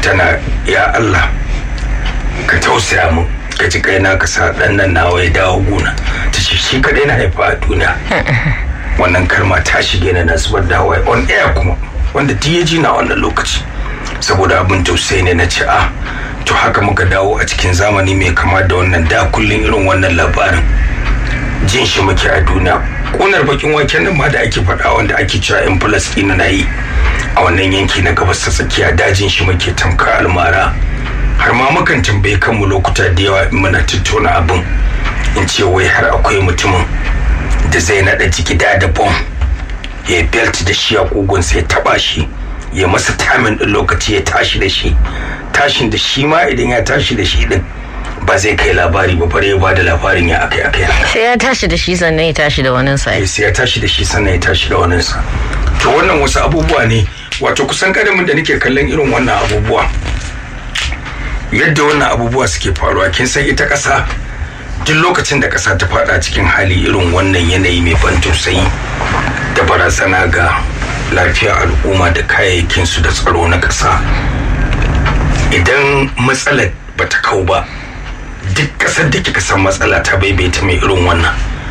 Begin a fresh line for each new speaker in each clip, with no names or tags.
tana ya Allah ka tausaya mu ka ji kaina ka sa dan nan nawa ya dawo gona ta ce shi kadai na haifa a duniya wannan kalma ta shige na na zubar da hawaye on air kuma wanda duk ya ji na wannan lokaci saboda abin tausayi ne na ce a to haka muka dawo a cikin zamani mai kama da wannan da kullum irin wannan labarin jin shi muke a duniya ƙunar bakin waken nan ma da ake faɗa wanda ake cewa yan falasɗina na yi a wannan yanki na gabas ta tsakiya dajin shi muke tamka almara har ma mukan tambaye kanmu lokuta da yawa in muna tattauna abin in ce wai har akwai mutumin da zai naɗa jiki da da bom ya belt da shi a kugunsa ya taba shi ya masa tamin ɗin lokaci ya tashi da shi tashin da shi ma idan ya tashi da shi din ba zai kai labari ba bare ya bada labarin ya akai akai
sai ya tashi da shi sannan ya tashi da wani sa
sai ya tashi da shi sannan ya tashi da wani sa to wannan wasu abubuwa ne wato kusan kadamin da nake kallon irin wannan abubuwa yadda wannan abubuwa suke faruwa kin san ita ƙasa duk lokacin da ƙasa ta fada cikin hali irin wannan yanayi mai ban tausayi da barazana ga lafiyar al'umma da kayayyakinsu da tsaro na ƙasa idan matsalar bata kau ba duk ƙasar da kika san matsala ta baibaita mai irin wannan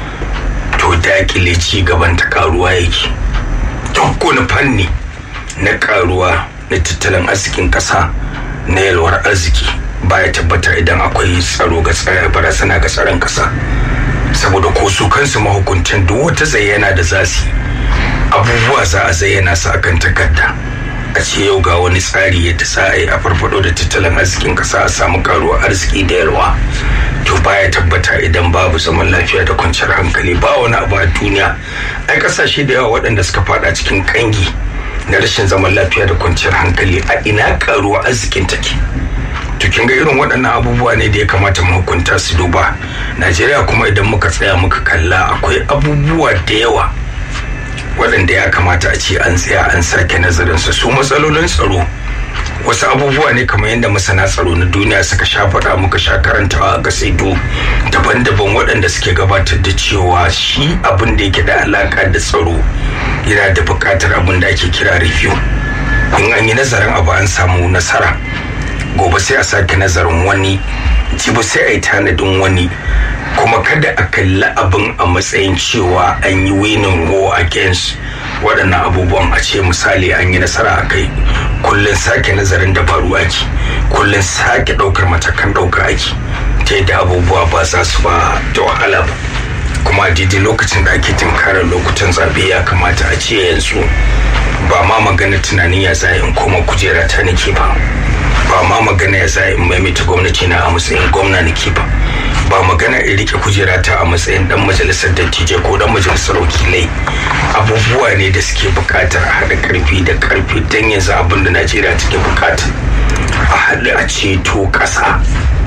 to dakile ci gaban ta karuwa yake duk wani fanni na karuwa na tattalin arzikin ƙasa na yalwar arziki baya tabbata idan akwai tsaro ga tsare barazana ga tsaron ƙasa saboda ko su kansu mahukuntan duk wata zayyana da za su abubuwa za a zayyana su akan takarda a ce yau ga wani tsari yadda za a yi a farfado da tattalin arzikin kasa a samu karuwar arziki da yalwa to baya tabbata idan babu zaman lafiya da kwanciyar hankali ba wani abu a duniya ai kasashe da yawa waɗanda suka fada cikin kangi na rashin zaman lafiya da kwanciyar hankali a ina karuwar arzikin take to kin ga irin waɗannan abubuwa ne da ya kamata mu hukunta su duba najeriya kuma idan muka tsaya muka kalla akwai abubuwa da yawa waɗanda ya kamata a ce an tsaya an sake nazarin su su matsalolin tsaro wasu abubuwa ne kamar yadda masana tsaro na duniya suka sha faɗa muka sha karantawa ga saido daban-daban waɗanda suke gabatar da cewa shi abin da yake da alaƙa da tsaro yana da buƙatar abin da ake kira review in an yi nazarin abu an samu nasara gobe sai a sake nazarin wani jibi sai a yi tanadin wani kuma kada a kalli abin a matsayin cewa an yi winning war against waɗannan abubuwan a ce misali an yi nasara a kai kullum sake nazarin dabaru ake kullum sake ɗaukar matakan ɗaukar ake ta yadda abubuwa ba za su ba da wahala ba kuma daidai lokacin da ake tunkarar lokutan zaɓe ya kamata a ce yanzu ba ma magana tunanin ya za in koma kujera ta nake ba ba ma magana ya za in maimaita gwamnati na a matsayin gwamna nake ba ba magana in rike kujera ta a matsayin dan majalisar dattijai ko dan majalisar wakilai abubuwa ne da suke bukatar a haɗa karfi da karfi don yanzu abin da najeriya take bukata a haɗu a ceto ƙasa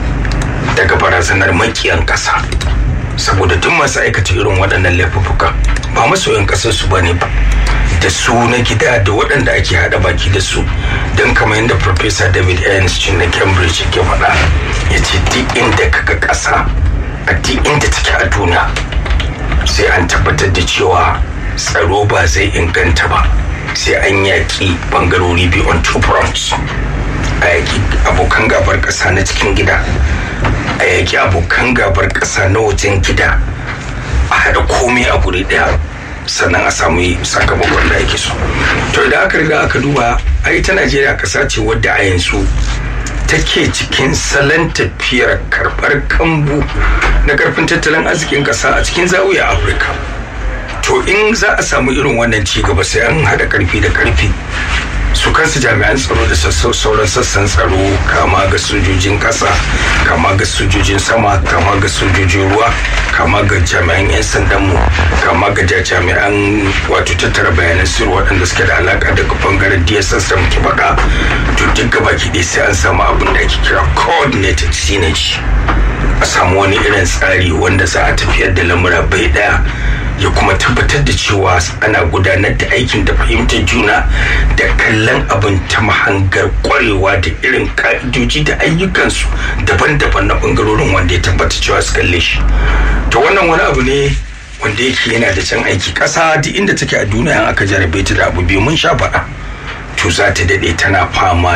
daga barazanar makiyan ƙasa saboda duk masu aikata irin waɗannan laifuffuka ba masoyan ƙasar su bane ba da su na gida da waɗanda ake haɗa baki da su don kamar yadda Professor David Einstein na Cambridge ke faɗa ya ce duk inda kaga ƙasa a duk inda take a duniya sai an tabbatar da cewa tsaro ba zai inganta ba sai an yaƙi bangarori biyu on two fronts a yaƙi abokan gabar ƙasa na cikin gida a yaƙi abokan gabar ƙasa na wajen gida a haɗa komai a guri ɗaya sannan a samu sakamakon da ake so to idan aka riga aka duba ai ta najeriya ƙasa ce wadda a yanzu take cikin salon tafiyar karɓar kambu na karfin tattalin arzikin ƙasa a cikin zawiya afirka to in za a samu irin wannan ci gaba sai an haɗa karfi da karfi su kansu jami'an tsaro da sauran sassan tsaro kama ga sojojin kasa kama ga sojojin sama kama ga sojojin ruwa kama ga jami'an 'yan sandanmu kama ga jami'an wato tattara bayanan sirri waɗanda suke da alaka daga bangaren dss da muke faɗa to duk gaba ki sai an samu abin da ake kira coordinated synergy a samu wani irin tsari wanda za a tafiyar da lamura bai ɗaya ya kuma tabbatar da cewa ana gudanar da aikin da fahimtar juna da kallon abin ta mahangar kwarewa da irin ka'idoji da ayyukansu daban-daban na bangarorin wanda ya tabbata cewa su kalle shi to wannan wani abu ne wanda yake yana da can aiki ƙasa duk inda take a duniya aka jarabe ta da abu biyu mun sha faɗa to za ta daɗe tana fama dan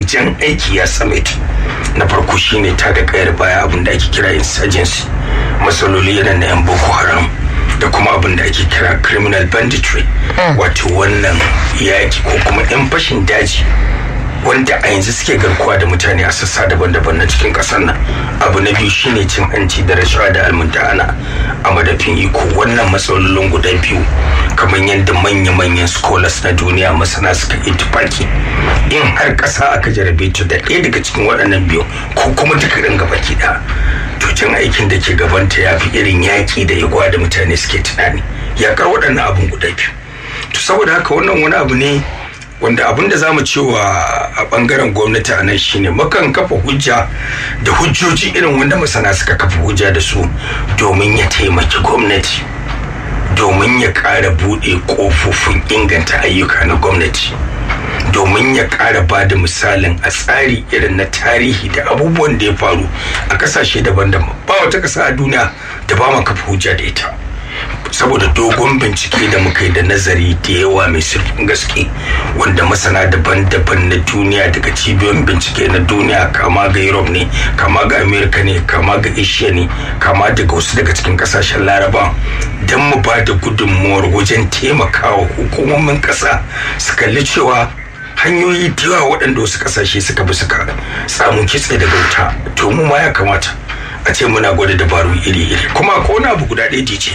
jan aiki ya summit na farko shine ta da kayar baya abin da ake kira insurgency matsaloli yana na yan boko haram da kuma abin da ake kira criminal banditry wato wannan yaki ko kuma yan fashin daji wanda a yanzu suke garkuwa da mutane a sassa daban-daban na cikin kasar nan abu na biyu shine cin hanci da rashawa da almundana a madafin iko wannan matsalolin guda biyu kamar yadda manya-manyan scholars na duniya masana suka yi tufaki in har kasa aka jarabe ta da ɗaya daga cikin waɗannan biyu ko kuma duka ɗin gaba ɗaya to cin aikin da ke gabanta ya fi irin yaƙi da igwa da mutane suke tunani yaƙar waɗannan abun guda biyu to saboda haka wannan wani abu ne wanda abin da za mu cewa a bangaren gwamnati a nan shine makan kafa hujja da hujjoji irin wanda masana suka kafa hujja da su domin ya taimaki gwamnati domin ya ƙara buɗe ƙofofin inganta ayyuka na gwamnati domin ya ƙara ba da misalin a tsari irin na tarihi da abubuwan da ya faru a ƙasashe daban-daban ba wata ƙasa a duniya da ba ma kafa hujja da ita saboda dogon bincike da muka yi da nazari da yawa mai sirfin gaske wanda masana daban-daban na duniya daga cibiyoyin bincike na duniya kama ga europe ne kama ga america ne kama ga asia ne kama daga wasu daga cikin kasashen laraba don mu ba da gudunmuwar wajen taimakawa hukumomin kasa su kalli cewa hanyoyi da yawa waɗanda wasu kasashe suka bi suka samu kitse daga wuta to mu ma ya kamata a ce muna gwada dabaru iri-iri kuma ko wani abu guda ɗaya ce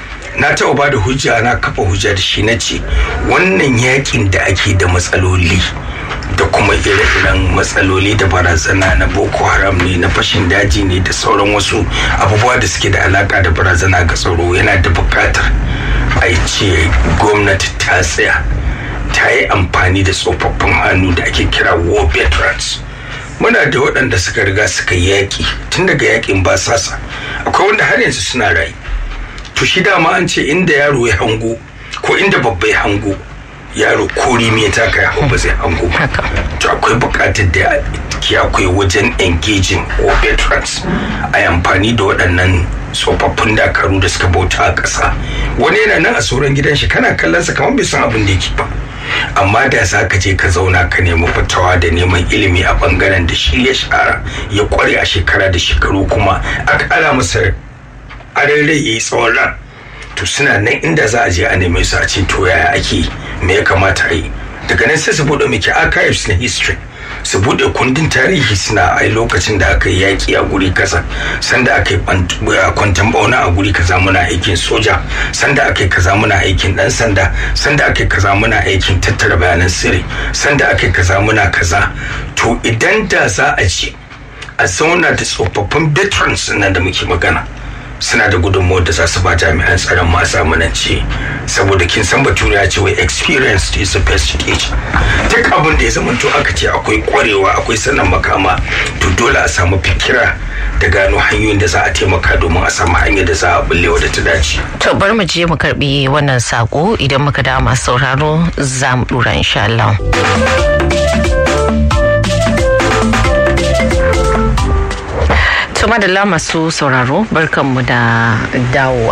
na taɓa ba da hujja na kafa hujja da shi na ce wannan yakin da ake da matsaloli da kuma ire-iren matsaloli da barazana na boko haram ne na fashin daji ne da sauran wasu abubuwa da suke da alaka da barazana ga tsaro yana da buƙatar a ce gwamnati ta tsaya ta yi amfani da tsofaffin hannu da ake kira war veterans muna da waɗanda suka riga suka yaƙi tun daga yaƙin basasa akwai wanda har yanzu suna rayu to shi dama an ce inda yaro ya hango ko inda babba ya hango yaro ko rimi ya taka ya ba zai hango ba to akwai buƙatar da ke akwai wajen engaging or veterans a amfani da waɗannan tsofaffin dakaru da suka bauta a ƙasa wani yana nan a sauran gidan shi kana kallon sa kamar bai san abin da yake ba amma da za ka je ka zauna ka nemi fitawa da neman ilimi a bangaren da shi ya shara ya kware a shekara da shekaru kuma a kara masa aran rai ya yi tsawon ran to suna nan inda za a je a neme su a ce to yaya ake me ya kamata a yi daga nan sai su bude miki archives na history su bude kundin tarihi suna a lokacin da aka yi yaƙi a guri kaza sanda aka yi kwantan bauna a guri kaza muna aikin soja sanda aka yi kaza muna aikin dan sanda sanda aka yi kaza muna aikin tattara bayanan sirri sanda aka yi kaza muna kaza to idan da za a ce a zauna da tsofaffin veterans nan da muke magana suna da gudunmawar da za su ba jami'an tsaron ma zamanance saboda kin san bature ya ce wai experience is the best teacher duk abin da ya zama to aka ce akwai kwarewa akwai sanin makama to dole a samu fikira da gano hanyoyin da za a taimaka domin a samu hanyar da za a bullewa da ta dace.
To bari mu je mu karbi wannan sako idan muka dawo masu sauraro za mu dura insha Allah. Tuma da masu sauraro barkanmu da dawowa.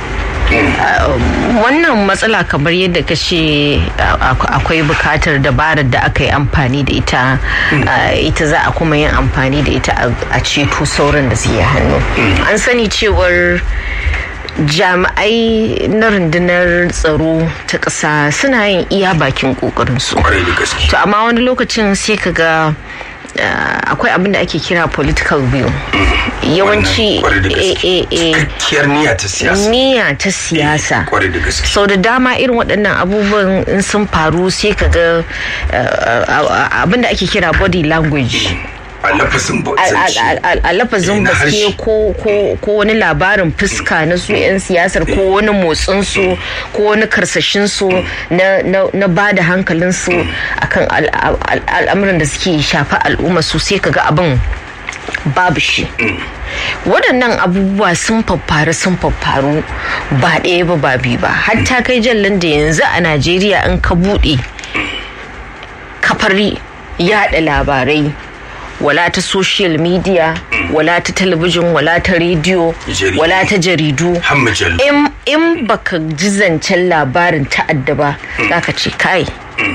wannan matsala kamar yadda ka ce akwai bukatar dabarar da aka yi amfani da ita ita za a kuma yin amfani da ita a ceto sauran da suke hannu an sani cewar jami'ai na rundunar tsaro ta ƙasa suna yin iya bakin ƙoƙarinsu to amma wani lokacin sai ka ga akwai abin da ake kira political view yawanci
niyya ta siyasa
niyya ta siyasa sau da dama irin waɗannan abubuwan in sun faru sai ka ga abin da ake kira body language
a lafazin
a lafazin baske ko wani labarin fuska na su 'yan siyasar ko wani motsin su ko wani karsashin su na ba da hankalin su akan al'amuran da suke shafa al'umma su sai kaga abin babu shi waɗannan abubuwa sun faffaru sun faffaru ba ɗaya ba ba biyu ba hatta kai jallan da yanzu a najeriya in ka buɗe kafar yaɗa labarai wala ta social media wala ta talabijin wala ta rediyo wala ta jaridu in baka ji zancen labarin ta'adda ba zaka ce kai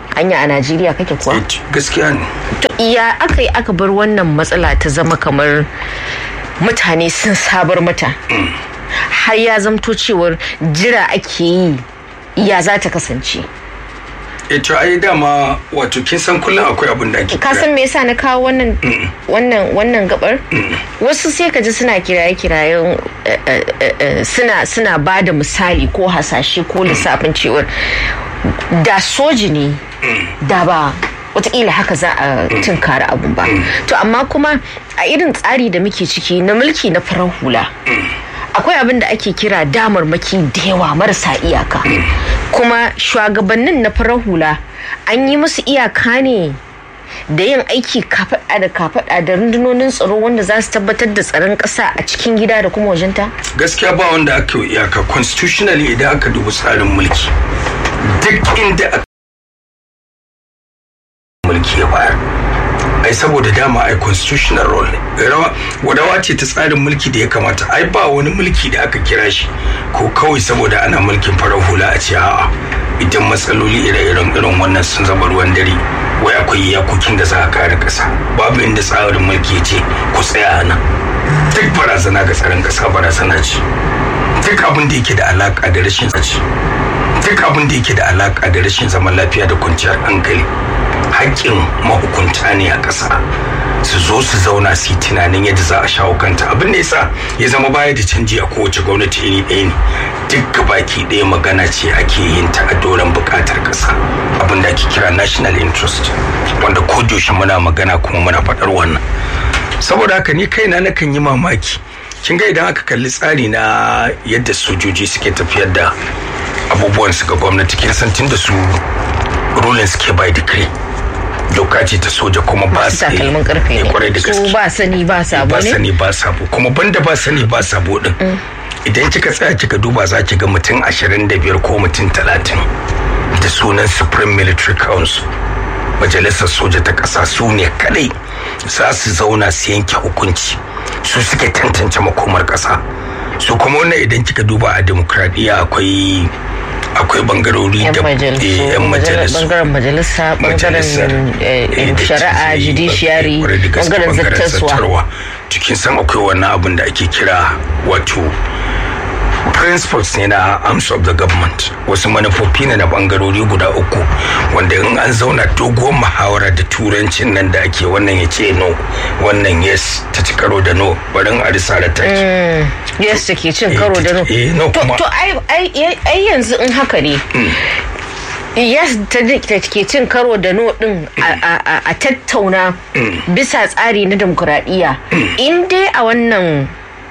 anya a najeriya kake kuwa
gaskiya ne
to iya aka yi aka bar wannan matsala ta zama kamar mutane sun sabar mata har ya zamto cewar jira ake yi ya za ta kasance
to ai dama wato kin san kullum akwai abin da ake
ka san me yasa na kawo wannan wannan wannan gabar wasu sai ka ji suna kiraye kirayen suna suna ba da misali ko hasashe ko lissafin cewar da soji ne da ba watakila haka za a tunkari abun ba to amma kuma a irin tsari da muke ciki na mulki na farar hula akwai abin da ake kira damarmaki da yawa marasa iyaka kuma shugabannin na farar hula an yi musu iyaka ne da yin aiki kafaɗa da kafaɗa da rundunonin tsaro wanda za su tabbatar da tsaron ƙasa a cikin gida da kuma wajenta?
gaskiya ba wanda aka yi iyaka constitutionally idan aka dubi tsarin mulki duk inda aka mulki ya bayar ai saboda dama ai constitutional role rawa wadawa ce ta tsarin mulki da ya kamata ai ba wani mulki da aka kira shi ko kawai saboda ana mulkin farar hula a ce a'a idan matsaloli ire-iren irin wannan sun zama ruwan dare wai akwai iyakokin da za a kare kasa babu inda tsarin mulki ya ce ku tsaya nan duk barazana ga tsaron kasa barazana ce duk abin da yake da alaka da rashin tsaci duk abin da yake da alaka da rashin zaman lafiya da kwanciyar hankali haƙƙin mahukunta ne a ƙasa su zo su zauna su yi tunanin yadda za a shawo kanta abin da yasa ya zama baya da canji a kowace gwamnati iri ɗaya ne duk baki ɗaya magana ce ake yin ta a doron buƙatar ƙasa abin da ake kira national interest wanda ko muna magana kuma muna faɗar wannan saboda haka ni kaina nakan yi mamaki kin ga idan aka kalli tsari na yadda sojoji suke tafiyar da abubuwan su ga gwamnati kin san tun da su ruling suke by decree doka ce ta soja kuma ba
su takalmin karfe ne su ba sani ba sabo
ba
ne
sani ba sabo kuma banda ba sani ba sabo din idan kika tsaya kika duba za ki ga mutum 25 ko mutum 30 da sunan supreme military council majalisar soja ta ƙasa su ne kadai za su zauna su yanke hukunci su suke tantance makomar ƙasa su kuma wannan idan kika duba a demokradiyya akwai akwai bangarori
yan
da
majalisu
yan majalisu
bangaren majalisa bangaren eh, shari'a judiciary bangaren zattaswa
cikin san akwai wannan abin da ake kira wato principles ne na arms of the government wasu manufofi ne na bangarori guda uku wanda in an zauna doguwar muhawara da turancin nan da ake wannan ya ce no wannan yes ta ci karo da no barin a risa da taki
yes da ke cin karo da no
Eh, no
to
kuma-
to ai ai ai yanzu in haka ne yes ta da ke cin karo da no din a- a a- a tattauna bisa tsari na demokuraɗiyya in dai a wannan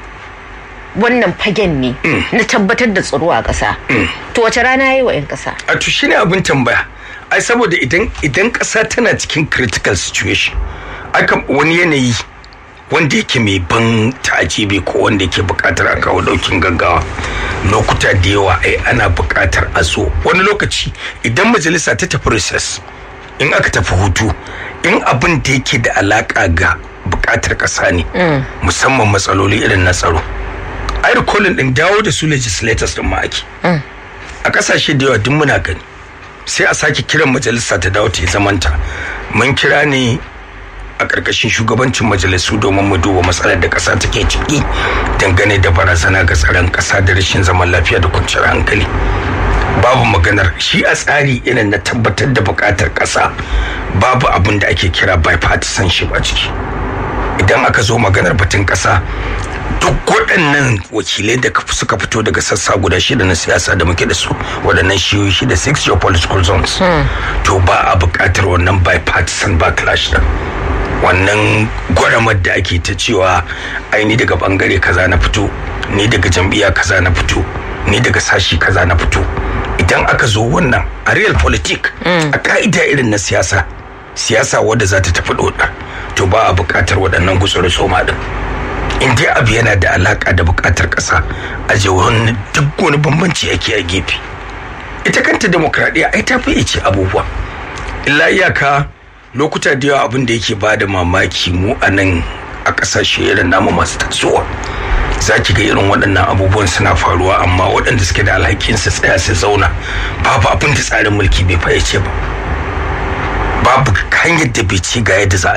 wannan fagen ne na tabbatar da tsaro a ƙasa to wace rana ya yi wa 'yan ƙasa
a to shine abin tambaya ai saboda idan idan ƙasa tana cikin critical situation aka wani yanayi wanda yake mai ban ta'ajibi ko wanda yake buƙatar a kawo ɗaukin gaggawa lokuta da yawa ai ana buƙatar a zo wani lokaci idan majalisa ta tafi recess in aka tafi hutu in abin da yake da alaƙa ga buƙatar ƙasa ne musamman matsaloli irin na tsaro ai recalling din dawo da su legislators din ma ake a kasashe da yawa duk muna gani sai a sake kiran majalisa ta dawo ta yi zamanta mun kira ne a ƙarƙashin shugabancin majalisu domin mu duba matsalar da ƙasa take ciki dangane da barazana ga tsaron ƙasa da rashin zaman lafiya da kwanciyar hankali babu maganar shi a tsari irin na tabbatar da buƙatar ƙasa babu abin da ake kira bipartisanship a ciki idan aka zo maganar batun ƙasa duk waɗannan wakilai da suka fito daga sassa guda shida na siyasa da muke da su waɗannan shiyoyi shida six geopolitical zones to ba a buƙatar wannan bipartisan backlash din wannan gwaramar da ake ta cewa ai ni daga bangare kaza na fito ni daga jam'iyya kaza na fito ni daga sashi kaza na fito idan aka zo wannan a real politik a ka'ida irin na siyasa siyasa wadda za ta tafi dodar to ba a buƙatar waɗannan gutsuri soma din in dai abu yana da alaka da bukatar kasa a wani duk wani bambanci ake a gefe ita kanta demokradiyya ai ta fi ce abubuwa illa iyaka lokuta da yawa abin da yake ba da mamaki mu a nan a kasashe irin namu masu tasowa za ki ga irin waɗannan abubuwan suna faruwa amma waɗanda suke da alhakin su tsaya su zauna babu abin da tsarin mulki bai fayyace ba babu hanyar da bai ci ga yadda za a